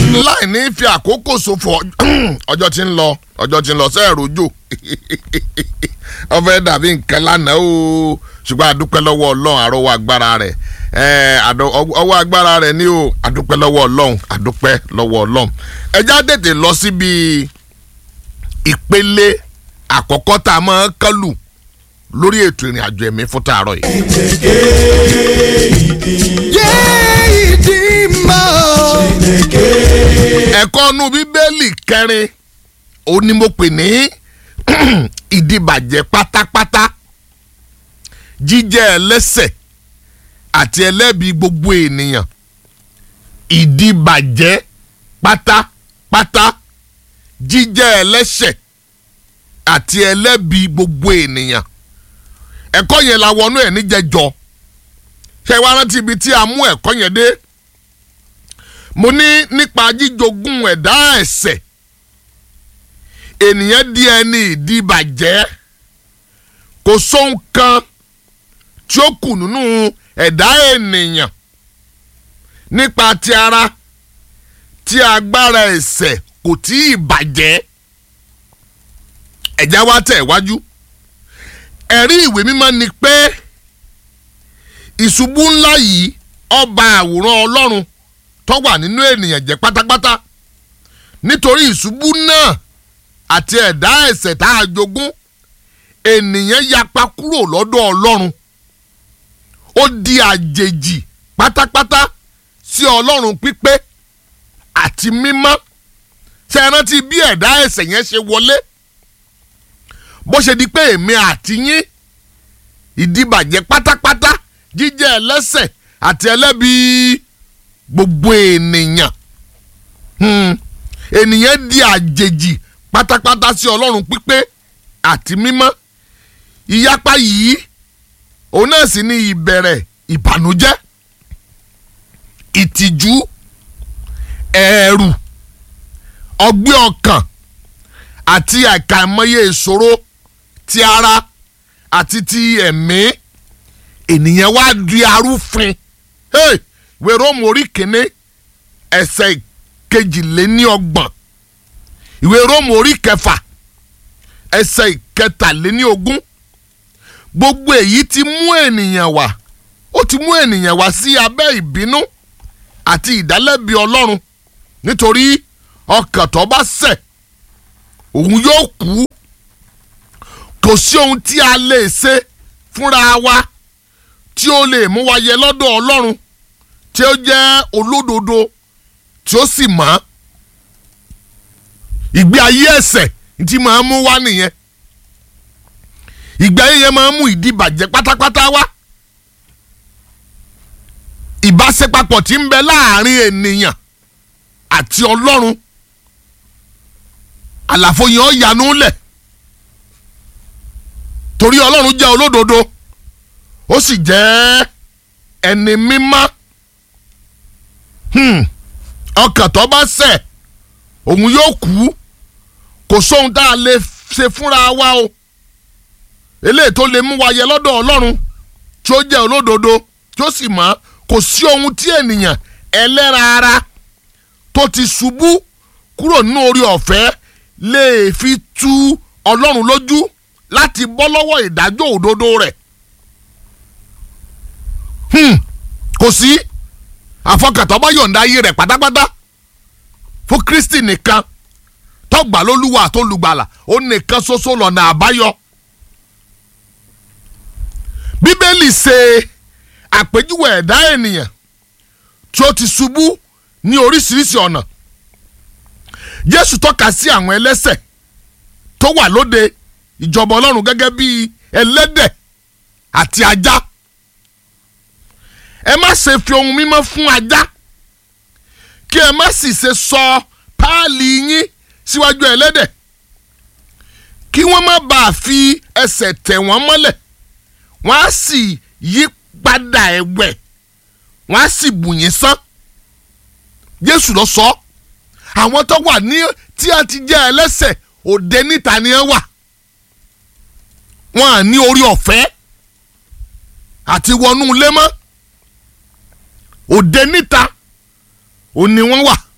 láì ní fi àkókò ṣòfò ọjọ́ tí ń lọ ọjọ́ tí ń lọ sẹ́ẹ̀rù jò ọfẹ́ dàbí nǹkan lánàá o ṣùgbọ́n àdúpẹ́ lọ́wọ́ ọlọ́run àrọ́wọ́ agbára rẹ̀ ọwọ́ agbára rẹ̀ ní o àdúpẹ́ lọ́wọ́ ọlọ́run àdúpẹ́ lọ́wọ́ ọlọ́run ẹja tètè lọ síbi ìpele àkọ́kọ́ tá a máa ń kálù lórí ètò ìrìn àjò ẹ̀mí fún tààrọ̀ yìí. yé ìdí mọ́. ẹ̀kọ́ inú bíbélì kẹrin ó ní mo pè ní ìdìbàjẹ́ pátápátá jíjẹ́ ẹlẹ́sẹ̀ àti ẹlẹ́bi gbogbo ènìyàn ìdìbàjẹ́ pátápátá jíjẹ́ ẹlẹ́sẹ̀ àti ẹlẹ́bi gbogbo ènìyàn ẹ̀kọ́ yẹn la wọnú ẹ̀ níjẹjọ ṣe wá rántí ibi tí a mú ẹ̀kọ́ yẹn dé mo ní nípa jíjogún ẹ̀dá ẹ̀ṣẹ̀ ènìyàn di ẹni ìdìbàjẹ́ kò sóhun kan tí ó kù nínú ẹ̀dá ènìyàn nípa ti ara tí agbára ẹ̀ṣẹ̀ kò tí ì bàjẹ́ ẹ̀já wa tẹ̀ wájú ẹ̀rí ìwé mímọ́ ni pé ìṣubú ńlá yìí ọba àwòrán ọlọ́run tó wà nínú ènìyàn jẹ́ pátápátá nítorí ìṣubú náà àti ẹ̀dá ẹ̀ṣẹ̀ tá a jogún ènìyàn yapa kúrò lọ́dọ̀ ọlọ́run ó di àjèjì pátápátá sí ọlọ́run pípé àti mímọ́ ṣe rántí bí ẹ̀dá ẹ̀ṣẹ̀ yẹn ṣe wọlé bó ṣe di pé èmi àti yín ìdíbàjẹ́ pátápátá jíjẹ́ ẹlẹ́ṣẹ̀ àti ẹlẹ́bi gbogbo ènìyàn ènìyàn di àjèjì pátápátá sí ọlọ́run pípé àti mímọ́ ìyapa yìí òun náà sì ní ìbẹ̀rẹ̀ ìbànújẹ́ ìtìjú ẹ̀rù ọgbẹ́ ọkàn àti àkàìmọye ìṣòro ti ara àti ti ẹ̀mí ènìyàn wá di arúfin ìwé róòmù orí kìíní ẹsẹ̀ kejìléníọgbọ̀n ìwé róòmù orí kẹfà ẹsẹ̀ ìkẹtàléníogún gbogbo èyí ti mú ènìyàn wá ó ti mú ènìyàn wá sí abẹ́ ìbínú àti ìdálẹ́bi ọlọ́run nítorí ọkàn tó bá ṣẹ̀ òun yóò kú kò sí ohun tí a lè ṣe fúnra wa tí ó lè mú wa yẹ lọ́dọ̀ ọlọ́run tí ó jẹ́ olódodo tí ó sì mọ́ ìgbé ayé ẹ̀ṣẹ̀ tí máa ń mú wá nìyẹn ìgbé ayé yẹn máa ń mú ìdíbàjẹ́ pátápátá wá ìbáṣepapọ̀ tí ń bẹ láàrin ènìyàn àti ọlọ́run àlàfo yẹn ó yanu lẹ̀ torí ọlọ́run jẹ́ olódodo ó sì jẹ́ ẹni mímọ́ ọkàn tó bá ṣẹ̀ òun yóò kú kò sóhun tá a lè ṣe fúnra wa o eléyìí tó lè mú wa yẹ lọ́dọ̀ ọlọ́run tí ó jẹ́ olódodo tí ó sì mọ́ kò sí ohun tí ènìyàn ẹlẹ́ra ara tó ti ṣubú kúrò nínú orí ọ̀fẹ́ lè fi tú ọlọ́run lójú láti bọ́ lọ́wọ́ ìdájọ́ òdodo rẹ̀ kò sí àfọkàtọ́ bá yọ̀ǹda ayé rẹ̀ pátápátá fún Kristi nìkan tọ́gbà lólúwa àtolùgbàlà ó nìkan ṣoṣo lọ́nà àbáyọ. Bíbélì ṣe àpèjúwe ẹ̀dá ènìyàn tí ó ti ṣubú ní oríṣiríṣi ọ̀nà Jésù tọ́ka sí àwọn ẹlẹ́ṣẹ̀ tó wà lóde ìjọba Ọlọ́run gẹ́gẹ́ bí ẹlẹ́dẹ̀ àti ajá ẹ má ṣe fi ohun mímọ́ fún ajá kí ẹ má sì ṣe sọ páàlì yín síwájú ẹlẹ́dẹ̀ kí wọ́n má bàa fi ẹsẹ̀ tẹ̀ wọ́n mọ́lẹ̀ wọ́n á sì yí padà ẹ̀wẹ̀ wọ́n á sì bù yín sán Jésù ló sọ àwọn tó wà ní tí a ti jẹ́ ẹlẹ́ṣẹ̀ òde níta ni ẹ wà wọ́n á ní orí ọ̀fẹ́ àti wọnú ilé mọ́ òde níta ò ní wọ́n wà